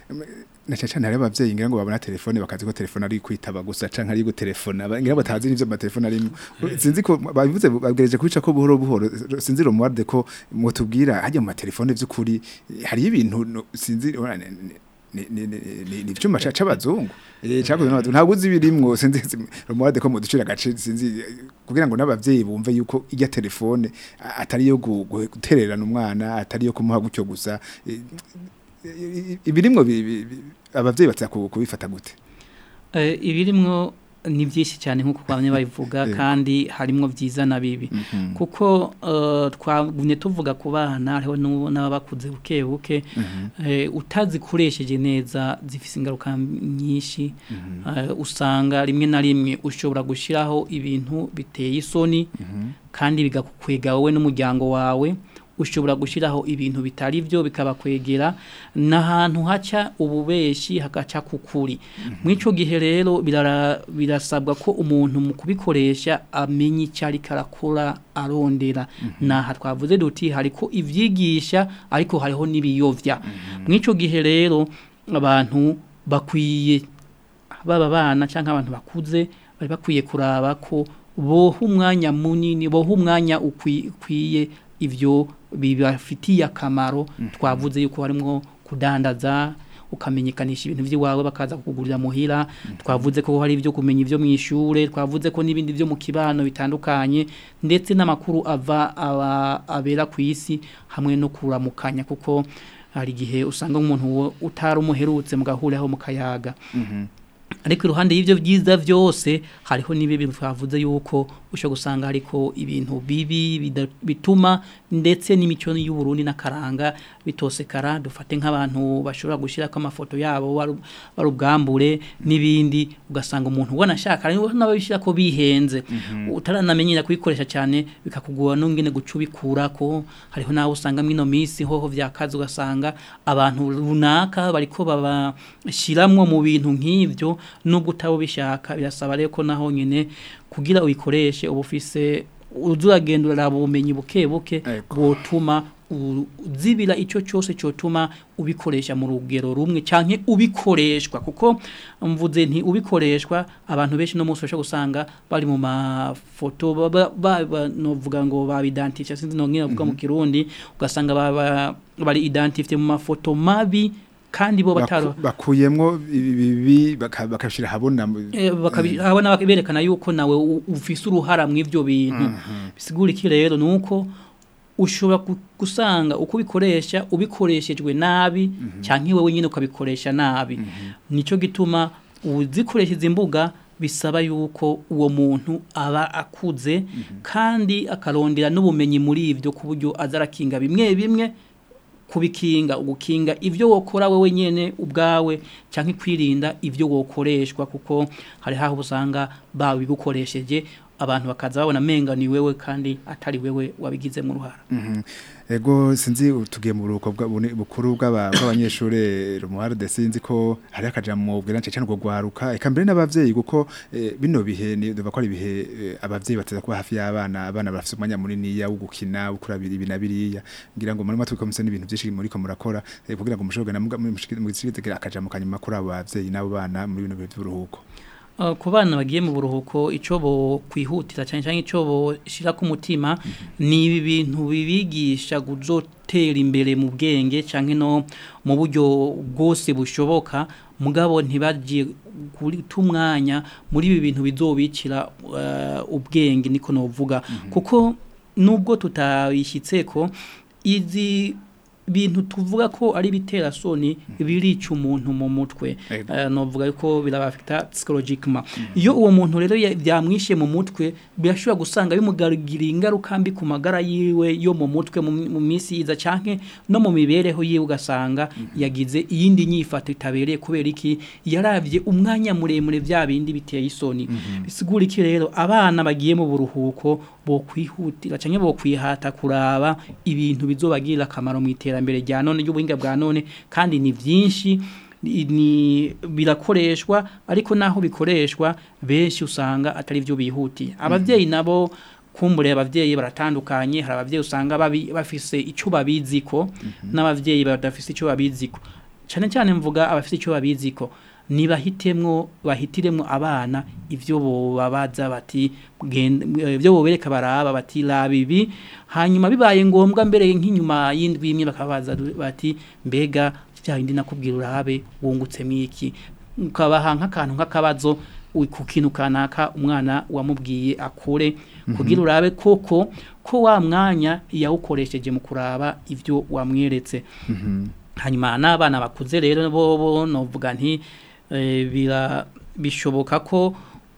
Na cyane hari abavyeyi ngira ngo babona telefone bakazi ko telefone ari kwitaba gusa canke ari gutelefona ngira batazi n'ivyo amatelefone arimo sinzi ko babivuze babwireje kubica ko buhoro buhoro sinzi romuarde ko mutubwira hajya mu matelefone vy'ukuri hari ibintu no- sinzi ora, ni- ni ni ni- ni ni ivyuma ca c'abazungu eh cakoze n'abazungu ntabwo uzi birimwo sinzi romuarde ko muducira gace sinzi eh, kugira ngo n'abavyeyi bumve yuko ijya telefone a- atari yo gu- gu- gutererana umwana atari yo kumuha gutyo gusa eh, ibirimwo bi- bi- bi- abavyeyi batsa ku- kubifata gute Eh, ibirimwo ni byinshi cyane nk'uko bamwe babivuga Yego. kandi harimwo byiza na bibi kuko eh, twagumye tuvuga ku bana hariho n'ubu n'abakuze buke buke eh, utazikoresheje neza zifise ingaruka nyinshi eh, usanga rimwe na rimwe ushobora gushyiraho ibintu biteye isoni kandi bigakwega wowe n'umuryango wawe ushobora gushyiraho ibintu bitari byo bikabakwegera n'ahantu haca ububeshi hagaca kukuri muri icyo gihe rero birara- birasabwa ko umuntu mu kubikoresha amenya icyo ariko arakora arondera naha twavuze duti hariko ibyigisha ariko hariho n'ibiyovya muri icyo gihe rero abantu bakwiye baba abana cyangwa abantu bakuze bari bakwiye kuraba ko boha umwanya munini boha umwanya ukwi- ukwiye ibyo bibafitiye akamaro twavuze yuko harimo kudandaza ukamenyekanisha ibintu by'iwawe bakaza kukugurira muhira twavuze ko hari ibyo kumenya ibyo mu ishure twavuze ko n'ibindi byo mu kibano bitandukanye ndetse n'amakuru ava aba- abera ku isi hamwe no kuramukanya kuko hari igihe usanga umuntu wo- utari umuherutse mugahuriraho mu kayaga ariko iruhande y'ibyo byiza byose hariho n'ibibi twavuze yuko ushobora gusanga hariko ibintu bibi bida- bituma ndetse n'imico y'uburundi n'akaranga bitosekara dufate nk'abantu bashobora gushyirako amafoto yabo baru- barubwambure n'ibindi ugasanga umuntu ubona ashaka hariho n'ababishyira ko bihenze utaranamenyera kubikoresha cyane bikakugora n'ungene guca ubikurako hariho n'aho usanga mwino minsi hoho vyakaze ugasanga abantu runaka bariko babashiramwo mu bintu nk'ivyo nubwo utaba ubishaka birasaba rero ko naho nyine kugira uyikoreshe uba ufise uzuragenda uraraba ubumenyi buke buke Ego. bwotuma u- uzibira icyo cyose cyotuma ubikoresha mu rugero rumwe canke ubikoreshwa kuko mvuze nti ubikoreshwa abantu benshi no munsi bashobora gusanga bari mu mafoto baba- baba novuga ngo babidantifye sinzi no ngene bavuga mu kirundi ugasanga baba bari identifiye mu mafoto mabi kandi bo bataro Baku- bakuyemwo ibibi bakashira habona mu- Eh, bakabona berekana yuko nawe u- ufise uruhara mu ivyo bintu bisigura iki rero nuko ushobora gu- gusanga uko ubikoresha ubikoreshejwe nabi cyangwa wewe nyine ukabikoresha nabi nico gituma uzikoresha izi mbuga bisaba yuko uwo muntu aba akuze kandi akarondera n'ubumenyi muri ibyo ku buryo azarakinga bimwe bimwe kubikinga ugukinga ibyo wokora wewe nyene ubwawe cyangwa kwirinda ibyo wokoreshwa kuko hari haho usanga bawe bigukoresheje abantu bakaza babona menga ni wewe kandi atari wewe wabigizemo uruhara Mhm. Ego sinzi tugiye mu buruko bwa- buni- bukuru bw'aba- bw'abanyeshure Romualde sinzi ko hari akajambo bwira cyane ngo gwaruka eka mbere n'abavyeyi kuko eh, bino bihe ni duva ko ari bihe eh, abavyeyi bateza kuba hafi y'abana abana bafite umwanya munini ya wo gukina ukurabira ibi na biriya ngira ngo muri matwi komisa n'ibintu byinshi muri ko murakora eh, kugira ngo mushobore na mu gishigite akajambo kanyuma kuri abo bavyeyi n'abo bana muri bino bihe by'uruhuko Uh, ku bana bagiye mu buruhuko icyo bo kwihutira cyane cyane icyo bo shira ku mutima ni ibi bintu bibigisha guzotera imbere mu bwenge cyangwa no mu buryo bwose bushoboka mugabo ntibagiye guta umwanya muri ibi bintu bizobikira uh, ubwenge niko novuga kuko nubwo tutabishyitse ko izi bintu tuvuga ko ari bitera soni birica umuntu mu mutwe Ego. uh, novuga ko birabafita psychologiquement iyo uwo muntu rero ya- byamwishe mu mutwe birashobora gusanga bimugarira ingaruka mbi ku magara yiwe yo mu mutwe mu mu minsi yiza canke no mu mibereho yiwe ugasanga yagize iyindi nyifato itabereye kubera iki yaravye umwanya muremure bya bindi biteye isoni bisigura iki rero abana bagiye mu buruhuko bo kwihutira canke bo kwihata kuraba ibintu bizobagirira akamaro mu iterambere rya none ry'ubuhinga bwa none kandi ni vyinshi ni ni- birakoreshwa ariko naho bikoreshwa benshi usanga atari byo bihutiye abavyeyi nabo kumbure abavyeyi baratandukanye hari abavyeyi usanga babi- bafise icyo babiziko n'abavyeyi badafise icyo babiziko cyane cyane mvuga abafite icyo babiziko nibahitemwo bahitiremwo abana ivyo bobabaza bati genda- eh, ivyo bobereka baraba bati raba ibi hanyuma bibaye ngombwa mbere nk'inyuma y'indwi imwe bakabaza bati mbega bya bindi nakubwira urabe wungutsemo iki ukabaha nk'akantu nk'akabazo u- ku kintu kanaka umwana wamubwiye akure kugira urabe koko ko wa mwanya yawukoresheje mu kuraba ivyo wamweretse hanyuma n'abana bakuze rero bobo novuga nti eh, bira bishoboka ko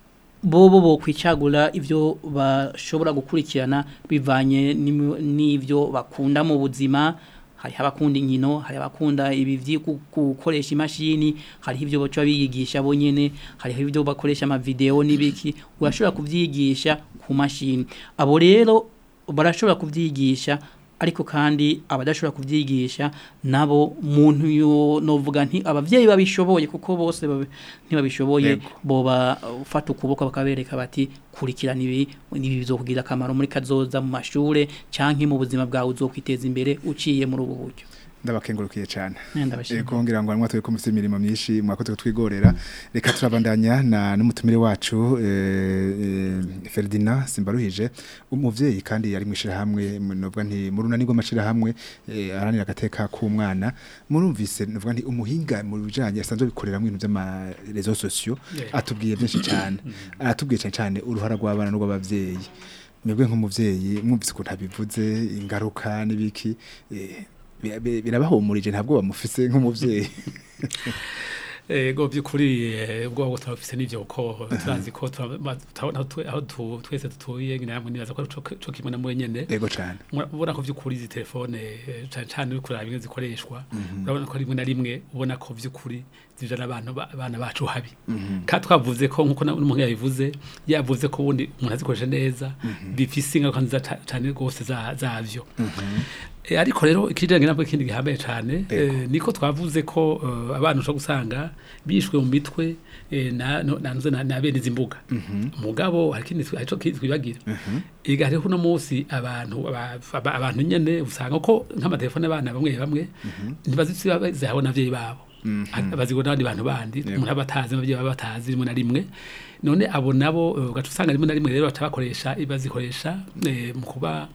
bobo bo kwicagura ivyo bashobora gukurikirana bivanye n'imi- n'ivyo bakunda mu buzima hari abakunda inkino hari abakunda ibi vyo gu- gukoresha imashini hari ivyo baca biyigisha bonyene hari ivyo bakoresha ama video n'ibiki urashobora kuvyigisha ku mashini abo rero barashobora kuvyigisha ariko kandi abadashobora kuvyigisha nabo muntu yo novuga nti abavyeyi babishoboye kuko bose babi- ntibabishoboye Yego. boba ufata ukuboko bakabereka bati kurikirana ibi ibi bizokugira akamaro muri kazoza mu mashure canke mu buzima bwawe uzokwiteza imbere uciye muri ubu buryo ndabakengurukiye cyane Eh, ndabashimiye. Ego ngira ngo mwatwe ko mufite imirimo myinshi mwakoze twigorera reka turabandanya na n'umutumire wacu eh, eh, Ferdinand Simbaruhije umuvyeyi kandi yari mwishira hamwe novuga nti mu runani rw'amashira hamwe eh, aranira agateka k'umwana murumvise novuga nti umuhinga mu bijanye asanzwe bikorera mu bintu by'ama réseaux sociaux Yeah. atubwiye byinshi cyane aratubwiye cyane cyane uruhara rw'abana n'urw'abavyeyi mwebwe nk'umuvyeyi mwumvise ukuntu abivuze ingaruka n'ibiki eh, bi- bi- birabahumurije ntabwo bamufise nk'umuvyeyi ego by'ukuri eh, ubwo turafise n'ivyo ko turazi ko tura- ma- turabona twe- aho tu- twese tutuye namwe nibaza ko co co kimwe na mwe nyene ego cyane ubona ko by'ukuri izi telefone eh, cane cane uri kuraba ingene zikoreshwa urabona ko rimwe na rimwe ubona ko by'ukuri zijana abantu ba- abana bacu habi kandi twavuze ko nkuko na- n'umuntu yabivuze yavuze ko ubundi umuntu azikoresha neza bifise ingaruka nziza ca- cane rwose za- zavyo Eh, ariko rero ikijanye nabwo ikindi gihambaye cane eh, niko twavuze ko eh, abana ushobora gusanga bishwe mu mitwe eh, na no- na na- na bene izi mbuga mugabo hari ikindi twi- hari ico ki- twibagira iga hariho uno munsi abantu aba- aba- abantu nyene usanga ko nk'amatelefone abana bamwe bamwe ntibazihabona n'abavyeyi babo bazigura n'abandi bantu bandi umuntu aba atazi n'abavyeyi baba batazi rimwe na rimwe none abo nabo eh, ugaca usanga rimwe na rimwe rero baca bakoresha bazikoresha eh, mu kuba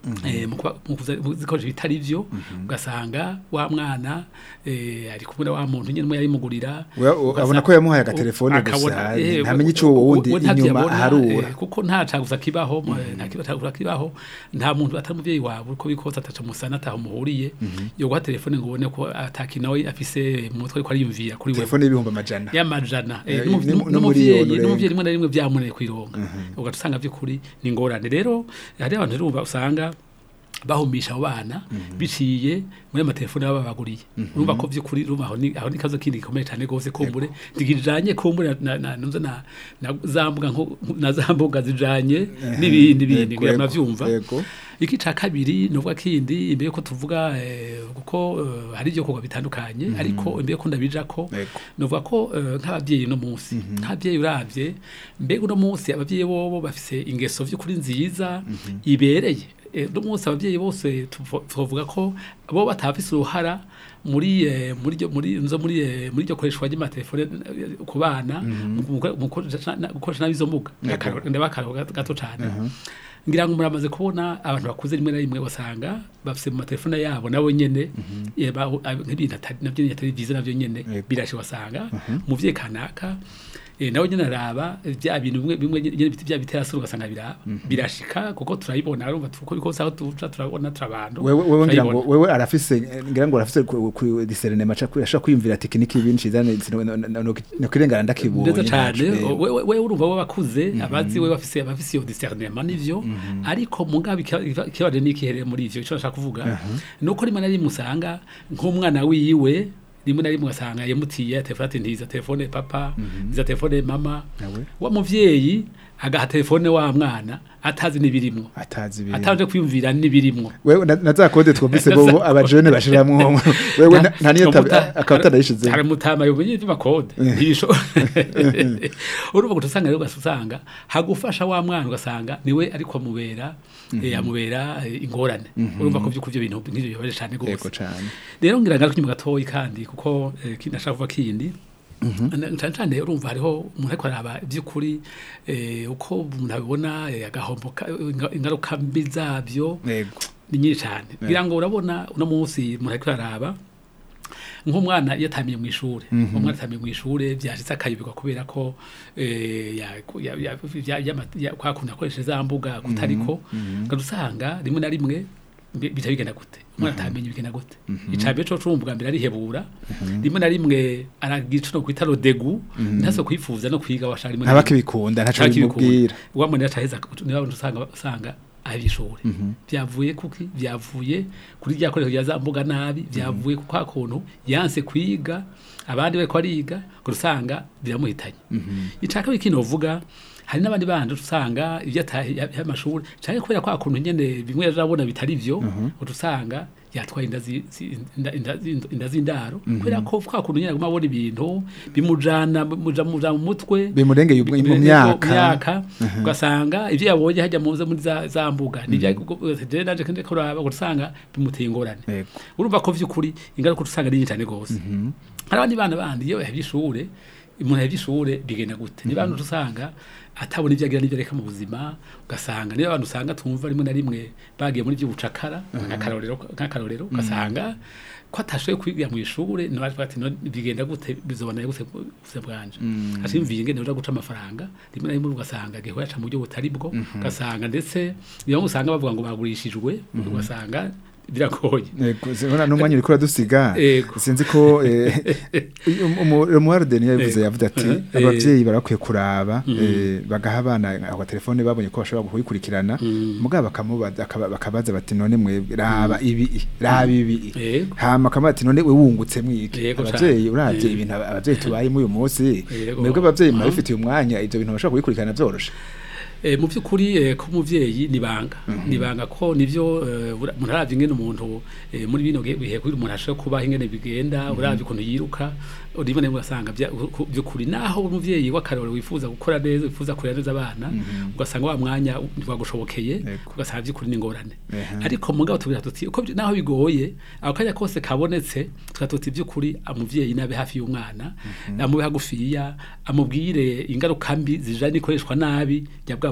eh, mu kuba- mu kuza- mu zikoresha bitari byo ugasanga wa mwana eh, ari kumwe na wa muntu nyine umwe yayimugurira We- u- abona ko yamuhaye agatelefone gusa, ntamenye ico uwo wundi inyuma aharura. kuko nta caguza kibaho mu- nta kiba caguza kibaho nta muntu atari umuvyeyi wawe uko bikoza ataca musana ataho muhuriye yo guha telefone ngo ubone ko atakinawe afise mu mutwe ariko ariyumvira kuri wewe telefone y'ibihumbi amajana y'amajana Eh, eh, n'umu- ni- n'umu- n'umuriyoni n'umuvyeyi urenga. n'umuvyeyi rimwe na rimwe byamuneye kwironga ugaca usanga by'ukuri ni ingorane rero hari abantu rero usanga bahumisha abo bana biciye muri ayo matelefone baba babaguriye urumva ko by'ukuri urumva aho ni aho ni ikibazo kindi gikomeye cyane rwose kumbure ntigijanye kumbure na na na na na za mbuga nko na za mbuga zijanye n'ibindi bindi Yego, ngira yego, muravyumva yego. iki ca kabiri nuvuga kindi imbere ko tuvuga eh, kuko eh, hari ibyo kugwa bitandukanye ariko imbere ko ndabija ko Yego. nuvuga ko eh, nk'ababyeyi no munsi nk'ababyeyi uravye mbega uno munsi ababyeyi bobo bafise ingeso vy'ukuri nziza ibereye Eh, uno munsi ababyeyi bose tuvo- tuvuga ko bo batafise uruhara muri eh, muri ryo muri nzo muri eh, muri ryo koreshwa ry'amatelefone eh, ku bana mu gukora- mu gukoresha na- gukoresha nabi izo mbuga Yego. ndabakaro gato cyane ngira ngo muramaze kubona abantu bakuze rimwe na rimwe basanga bafise mu matelefone yabo nabo nyene eh, ba- ab- nk'ibintu atari- navyo nyene atari byiza navyo nyene Yego. birashe wasanga umuvyeyi kanaka eh, nawe nyene araba eh, bya bintu bimwe bimwe nyene biti bya bitera sura ugasanga biraba birashika kuko turayibona urumva tuko bikosa aho tuca turabona turabantu wewe wewe ngira ngo turayibona. wewe arafise ngira ngo arafise ku- ku discernment aca ashaka kwiyumvira tekiniki ibintu cizane no kirengana ndakibonye neza cyane ntaco, eh. wewe wewe urumva bo bakuze abazi wewe bafise abafise iyo discernement nivyo ariko mugabe ikibaje n'ikiherere muri ivyo ico nashaka kuvuga nuko rimwe na rimwe usanga nk'umwana wiwe rimwe na rimwe ugasanga yamutiye telefone ati ntiza telefone papa ntiza telefone mama Nawe. wa muvyeyi agaha telefone wa mwana atazi n'ibirimwo atazi ibintu ataje kwiyumvira n'ibirimwo wewe na- na za kode twumvise bo abajene bashiramwo wewe na- nta niyo akaba atanayishize hari mutama yomenye iby'amakode ntibisho urumva gusa usanga rero ugasanga hagufasha wa mwana ugasanga niwe ariko amubera eh, amubera eh, ingorane urumva ko by'ukuri ibyo bintu nk'ibyo bibaje cyane yego rwose cane rero ngira ngaruka inyuma gatoyi kandi kuko eh, kindi nashaka kuvuga kindi Na- cyane cyane urumva hariho umuntu ariko araba iby'ukuri eh, uko umuntu abibona eh, agahombo ka- inga- ingaruka mbi zabyo yego ni nyinshi cyane ngira ngo urabona uno munsi umuntu ariko araraba nk'umwana iyo atamiye mu ishuri umwana atamiye mu ishuri byashitse akayibirwa kubera ko eh, ya- ya- ya- ya- ya- ya- kwa kuntu akoresha za mbuga kutariko usanga rimwe na rimwe bi- bica bigenda gute umwana atamenye bigenda gute icambere co cumva bwa mbere arihebura rimwe na rimwe aragira ico no kwita rodegu ntaso kwifuza no kwiga washaka rimwe na rimwe. ntabakibikunda ntaco bimubwira wamubwira ataheza niba usanga usanga ari ishuri byavuye kuki byavuye kuri rya koresho rya za mbuga nabi byavuye ku kwa kuntu yanse kwiga abandi bariko bariga ngo usanga biramuhitanye icaka bikino uvuga hari n'abandi bandi usanga ibyo y'amashuri cyane kubera kwa kuntu nyene bimwe yarabona bitari byo ngo usanga yatwaye inda zi- zi- inda- inda zi- inda z'indaro kubera ko kwa kuntu nyene aguma abona ibintu bimujana muja muja mu mutwe bimurengeye ubwo- mu myaka myaka ugasanga ibyo yabonye hajya mu muri za, za mbuga nibyo naje kandi kuraba ugasanga bimuteye ingorane Yego. urumva ko vy'ukuri ingaruka usanga ari nyinshi cyane gose hari abandi bana bandi iyo yahevye ishure umuntu yahevye ishure bigenda gute ni bantu usanga atabona ibyo agira n'ibyo areka mu buzima ugasanga niyo abantu usanga tumva rimwe na rimwe bagiye muri by'ubucakara nk'akarorero nk'akarorero ugasanga ko atashoboye kwiga mu ishure ni bavuga ati "None bigenda gute bizobana gute ubuzima bwanje ashimviye ingene uja guca amafaranga rimwe na rimwe ugasanga gihe yaca mu buryo butari bwo ugasanga ndetse niyo usanga bavuga ngo bagurishijwe ugasanga biragoye Yego, zibona n'umwanya uriko uradusiga Yego. sinzi ko umuwarudeni yavuze Eh, yavuze ati eh, abavyeyi barakwiye kuraba eh, bagaha abana ako telefone babonye ko bashobora kuyikurikirana mugabo bakamubaza akaba- bakabaza bati none mwebwe raba ibi raba ibi Yego. hama akamubaza ati none we wungutse mwiki Yego cane. abavyeyi uravye Eh. ibintu aba- abavyeyi tubayemo uyu munsi Yego. mwebwe abavyeyi Mhm. murabifitiye umwanya ivyo bintu bashobora kubikurikirana vyoroshe Eh, mu by'ukuri eh, ko umuvyeyi nibanga nibanga ko nivyo eh, ura- umuntu aravye ingene umuntu eh, muri bino ge- bihe kugira umuntu ashobora kubaho ingene bigenda uravye ukuntu yiruka rimwe na rimwe ugasanga bya- ku- by'ukuri naho umuvyeyi w'akarore wifuza gukora neza wifuza kurera neza abana ugasanga wa mwanya wagushobokeye Yego. ugasanga by'ukuri ni ingorane Ehe. ariko mugabo tubwira tuti uko byi- naho bigoye ako kanya kose kabonetse tuka tuti by'ukuri umuvyeyi nabe hafi y'umwana amube hagufiya amubwire ingaruka mbi zijanye n'ikoreshwa nabi rya bwa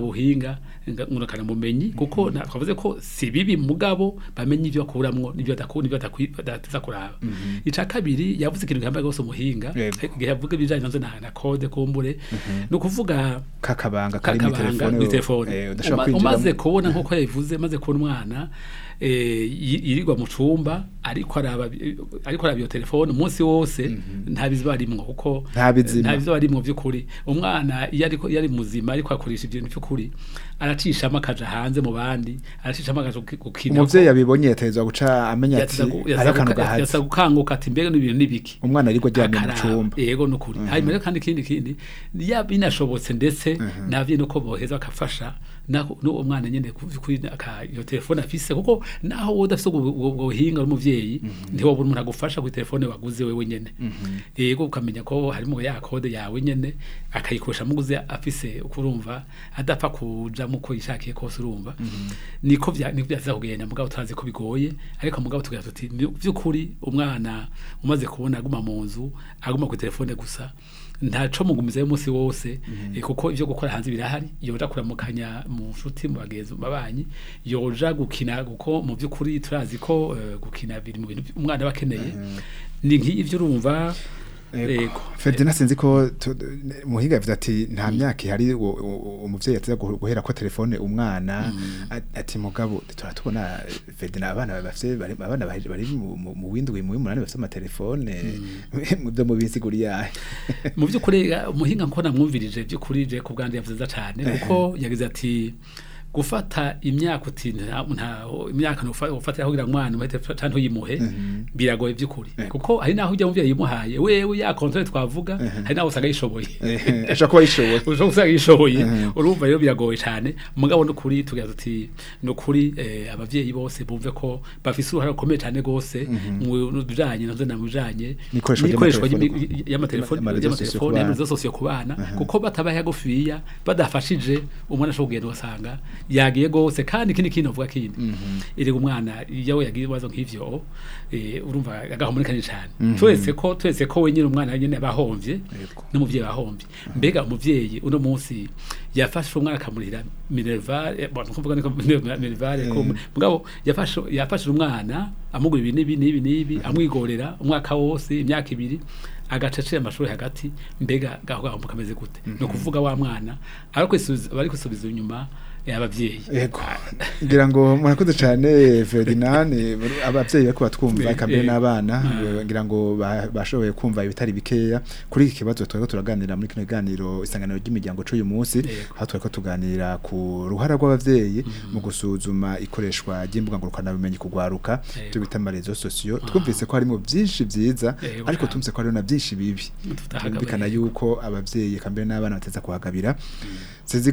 buhinga nga- ngurukana bumenyi kuko na- twavuze ko si bibi mugabo bamenye ibyo bakuramwo n'ibyo badakura n'ibyo badakwi- badatiza kuraba ica kabiri yavuze ikintu gihambaye gose umuhinga Yego. igihe yavuga ibijanye nazo na, na code kumbure ni ukuvuga kakabanga kari mu kakabanga telefone muri telefone eh, udashobora Uma- umaze kwinjiramo. kubona nkuko yabivuze maze kubona umwana eh, yi- yirirwa mu cumba ariko araba ariko araba iyo telefone umunsi wose nta biziba arimwo kuko Nta bizima. nta biziba arimwo by'ukuri umwana iyo ariko iyo ari muzima ariko akoresha ibintu by'ukuri aracishamo akaja hanze mu bandi aracishamo akaja guki- gukina umuvyeyi yabibonye yatezwa guca amenya ati Yateza gu- hari yateza akantu guka- gahaze yateza gukanguka ati mbega n'ibintu n'ibiki umwana ariko aryamye mu Akaraba. cumba yego nukuri hanyuma rero kandi ikindi kindi yaba binashobotse ndetse navyo nuko boheza bakafasha naho n'uwo mwana nyene ku- kuri aka- iyo telefone afise kuko naho wowe udafise ubwo ubwo- ubwo buhinga uri umuvyeyi ntiwobura umuntu agufasha kuri telefone waguze wewe nyene yego ukamenya ko harimo ya kode yawe nyene akayikoresha muguze afise uko urumva adapfa kujamo uko yishakiye kose urumva niko vya niko byaza kugenda mugabo turazi ko bigoye ariko mugabo tugira tuti "Ni- vy'ukuri umwana umaze kubona aguma mu nzu aguma ku telefone gusa ntaco mugumizayo umunsi wose eh, kuko ivyo gukora hanze birahari yoja kuramukanya mu nshuti mu bagenzi mu babanyi yoja gukina kuko mu vy'ukuri turazi ko eh, gukina biri mu bintu umwana aba akeneye ni nk'ivyo urumva Ego. Ferdinand sinzi ko tu- muhinga yavuze ati nta myaka ihari wo- wo- umuvyeyi yateza guh- guhera ko telefone umwana a- ati mugabo turatubona Ferdinand abana bafite bari abana bari bari mu- mu mu windwi mu munani bafite amatelefone mu byo mu bisiguri yahe mu by'ukuri eh, umuhinga nko namwumvirije by'ukuri je ku bwanjye yavuze neza cyane kuko yagize ati gufata imyaka uti nta nta- imyaka ufatira kugira ngo umwana umuhe telefone cyangwa uyimuhe biragoye by'ukuri kuko hari naho ujya muvyeyi yimuhaye wewe ya kontrole twavuga hari naho usanga yishoboye ashobora kuba yishoboye ushobora gusanga yishoboye urumva rero biragoye cyane mugabo n'ukuri tugira tuti n'ukuri eh, abavyeyi bose bumve ko bafise uruhare rukomeye cyane gose mu bijanye navyo na mu bijanye N'ikoreshwa n'ikoreshwa ry'amatelefone y'imi- y'amatelefone Ama- ama- réseaux sociaux ku y'amatelefone bana. y'amarezo sosiyo ku bana kuko batabaye hagufiya badafashije umwana ashobora kugenda ugasanga yagiye gose kandi ikindi kintu avuga kindi erega umwana iyo we yagiye ibibazo nk'ivyo eh, urumva agahomorekanye cyane twese ko twese ko wenyine umwana nyine abahomvye n'umuvyeyi bahomvye mbega umuvyeyi uno munsi yafashe umwana akamurira minervale bon kuvuga niko minervale ko mugabo yafashe yafashe umwana amugura ibi n'ibi n'ibi n'ibi amwigorera umwaka wose imyaka ibiri agacecera amashuri hagati mbega gaho gaho kameze gute no kuvuga wa mwana ariko bari kwisubiza inyuma abavyeyi Ego. Ngira ngo murakoze cyane Ferdinand eh, abavyeyi bariko batwumva Eh, kamere eh. n'abana eh, ngira ngo ba- bashoboye kumva ibitari bikeya kuri iki kibazo twariko turaganira muri kino kiganiro isanganiro ry'imiryango c'uyu munsi Yego. aho twariko tuganira ku ruhara rw'abavyeyi mu gusuzuma ikoreshwa ry'imbuga ngurukana bumenyi kugwaruka Yego. byo bita amarezo sosiyo twumvise ko harimo byinshi byiza Yego, ariko cyane. tumvise ko hariho na byinshi bibi Tutahagabira. byumvikana yuko abavyeyi kambere n'abana bateza kuhagabira sinzi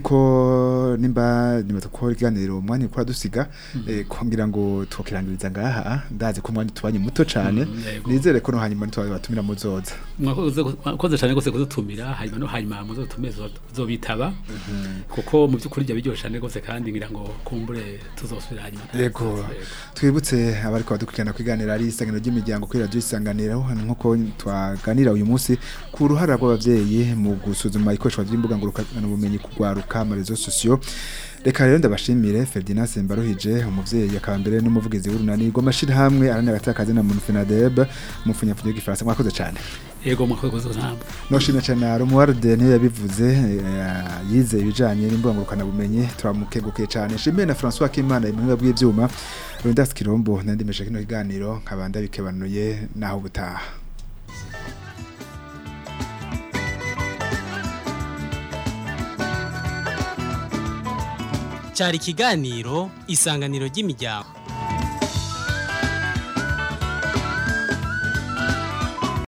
ko nimba nimba ko ikiganiro umwanya ukora dusiga eh, kugira ngo twokirangiriza ngaha ndazi ko umwanya tubanye muto cyane Mm, yego. nizere ko no hanyuma ntitwabatumira muzoza mwakoze mwakoze cyane gose kudutumira hanyuma no hanyuma muzotume zobitaba kuko mu by'ukuri bya biryoshye cyane gose kandi ngira ngo kumbure tuzosubira hanyuma Yego. twibutse abariko badukurikirana kwiganira ari isanganiro ry'imiryango kuri radio isanganiro nkuko twaganira uyu munsi ku ruhara rw'abavyeyi mu gusuzuma ikoreshwa ry'imbuga ngurukana bumenyi kugwaruka mu rezo sosiyo reka rero ndabashimire Ferdinand Sembaruhije umuvyeyi akaba mbere n'umuvugizi w'urunani rw'amashirahamwe aranira agatakazi na Munfenadeb mu funyafunyo y'igifaransa mwakoze cyane yego mwakoze ntabwo noshimye cyane na Romualde niyo yabivuze eh, yize ibijanye n'imbuga ngurukana bumenyi turamukengukiye cyane shimiye na François Kimana imuhinga bw'ivyuma Rundas Kirombo nandimeshe kino kiganiro nkabanda bikebanuye naho butaha cyari ikiganiro isanganiro ry'imiryango